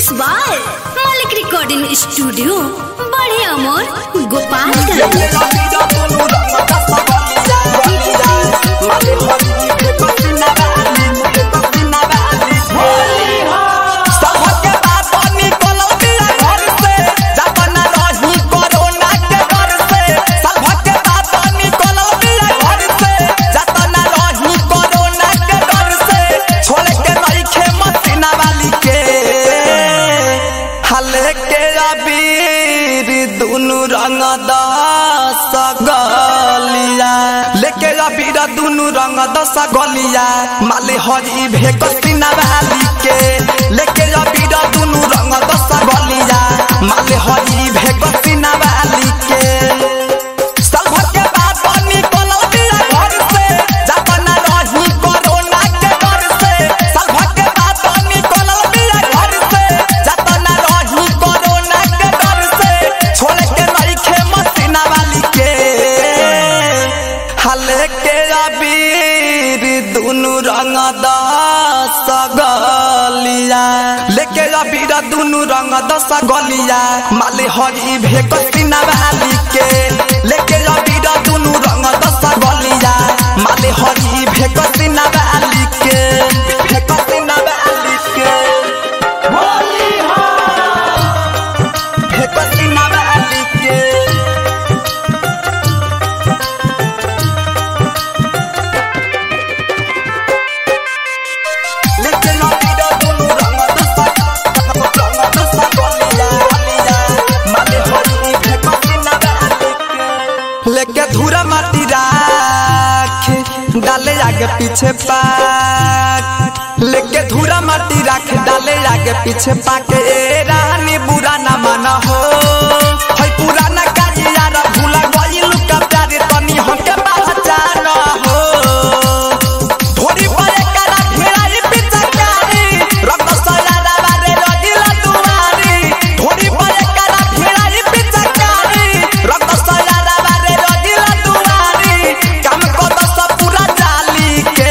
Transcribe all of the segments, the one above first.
mix by मालिक recording studio बड़े अमोर गोपालगंज सबके बात निकल दिया घर से जतना रही कोरोना के डर से सबके बात निकल दिया घर से जतना रही कोरोना के डर से छोड़ के नहीं खे मसीना वाली के हले के अबीर दुनु रंग दस गलिया लेके अबीर दुनु रंग दस गलिया माले हरी भेक सीना वाली के लेके अबीर दुनु रंग दस गलिया माले हरी भेक सीना वाली के सबके बात निकल दिया घर से जतना रही कोरोना के डर से सबके बात निकल दिया घर से जतना रही कोरोना के डर से छोड़ के नहीं खे मसीना वाली के हले के अबीर दुनु रंग दस गलिया लेके अबीर दुनु रंग दस गलिया माले हरी भेक सीना वाली के लेके अबीर दुनु रंग दस गलिया माले हरी भेक सीना वाली के भेक सीना वाली के भेक सीना वाली के लेके अबीर दुनु रंग दस रंग दस गलिया गलिया माले हरी भेक सीना वाली के लेके धूरा माटी राख डाले आगे पीछे पाक लेके धूरा माटी राख डाले आगे पीछे पाक ए रानी बुरा ना माना हो है पुराना काजिया रा भूला गइल का प्यारे तनी हमके पहचान हो थोड़ी परे करा घेराई पिचकारी रक्त सलारा बारे रजिला दुआरी थोड़ी परे करा घेराई पिचकारी रक्त सलारा बारे रजिला दुआरी काम को दस पूरा डाली के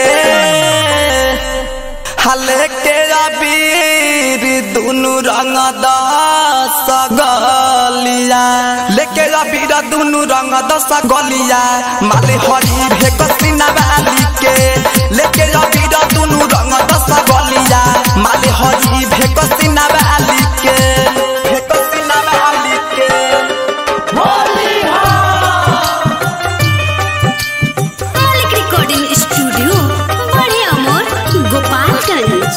हले के अबीर दुनु रंग दस गलिया लेके अबीर दुनु रंग दस गलिया माले हरी भेक सीना वाली के लेके अबीर दुनु रंग दस गलिया माले हरी भेक सीना वाली के भेक सीना वाली के मालिक रिकॉर्डिंग स्टूडियो बड़े अमोर गोपालगंज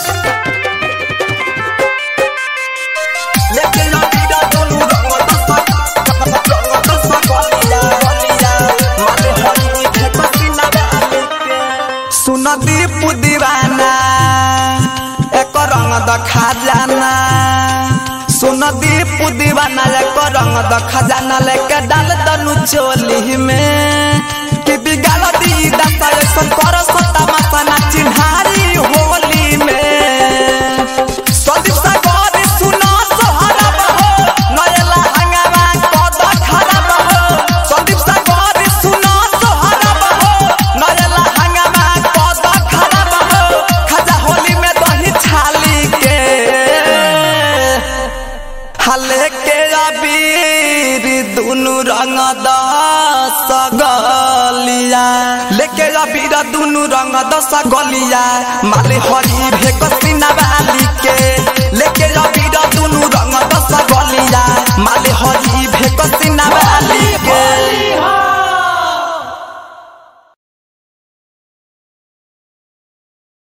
लेके अबीर दुनु रंग दस रंग दस गलिया गलिया माले हरी भेक सीना वाली के सुन दीप दीवाना एक रंग दखा जाना सुन दीप दीवाना एक रंग दखा जाना लेके डाल दनु चोली में कि बिगाल दी दशा ऐसा कर सता मसना चिन्हारी होली में सदीप सागर सुना सोहरब हो नयला हंगामा कद खराब हो सदीप सागर सुना सोहरब हो नयला हंगामा कद खराब हो खजा होली में दही छाली के हले के अबीर दुनु रंग दस गलिया लेके अबीर दुनु रंग दस गलिया माले हरी भेक सीना वाली के लेके अबीर दुनु रंग दस गलिया माले हरी भेक सीना वाली